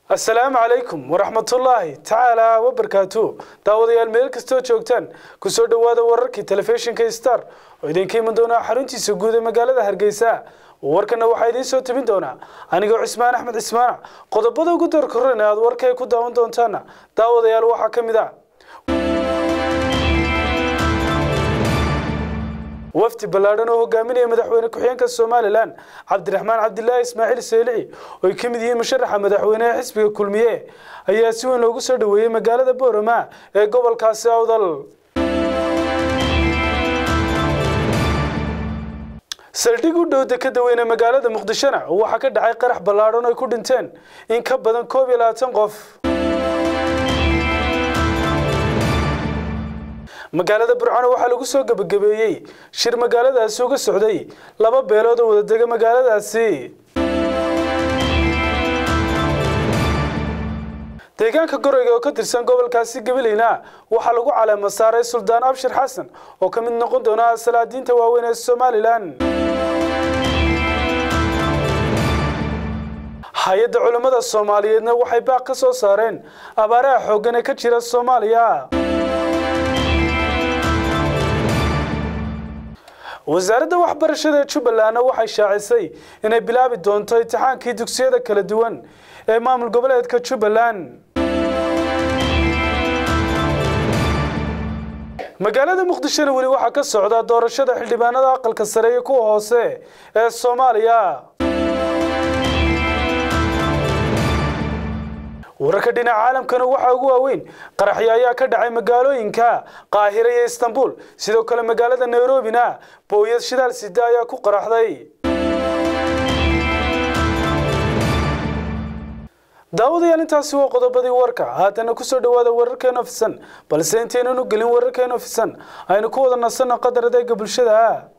asalaamu calaykum waraxmatullaahi tacaala wabarkaatu daawadayaal meel kastoo joogtaan kusoo dhowaada wararkii telefishinka star oo idinka iman doonaa xaruntiisa guud ee magaalada hargeysa warkana waxaa idiin soo tabin doonaa anigoo cismaan axmed cismaana qodobada ugu darkorana aad warkay ku daawan doontaana daawadayaal waxaa ka mid a wafdi ballaadhan oo hogaaminaya madaxweyne ku-xigeenka somalilan cabdiraxmaan cabdilaahi ismaaciil seelici oo ay ka mid yihiin musharaxa madaxweyneha xisbiga kulmiye ayaa si weyn loogu soo dhoweeyey magaalada boorama ee gobolkaasi awdal saldhig u dhow dekada weyne magaalada muqdishona waxaa ka dhacay qarax ballaadhan oo ay ku dhinteen in ka badan koob iyo labaatan qof magaalada burcano waxaa lagu soo gebagabeeyey shir magaaladaasi uga socday laba beelood oo wadadega magaaladaasi deegaanka goreyga oo ka tirsan gobolkaasi gabaleyna waxaa lagu caleema saaray suldaan abshir xasan oo ka mid noqon doona salaadiinta waaweyn ee somalilan hay-adda culimmada soomaaliyeedna waxay baaq ka soo saareen abaaraha xooggan ee ka jira soomaaliya wasaaradda waxbarashada ee jubbalandna waxay shaacisay inay bilaabi doonto imtixaankii dugsiyada kala duwan ee maamul goboleedka jubbaland magaalada muqdishona weli waxaa ka socda doorashada xildhibaanada aqalka sare iyo kuwa hoose ee soomaaliya wararka dhinaca caalamkana waxaa ugu waaweyn qaraxyo ayaa ka dhacay magaalooyinka qaahira iyo istanbul sidoo kale magaalada nairobina booyad shidaal sida ayaa ku qaraxday daawadayaal intaasi waa qodobadii warka haatana kusoo dhawaada wararkeena ofisan balse intaynan u gelin wararkeena ofisan aynu ku wada nasanno qadar adeega bulshada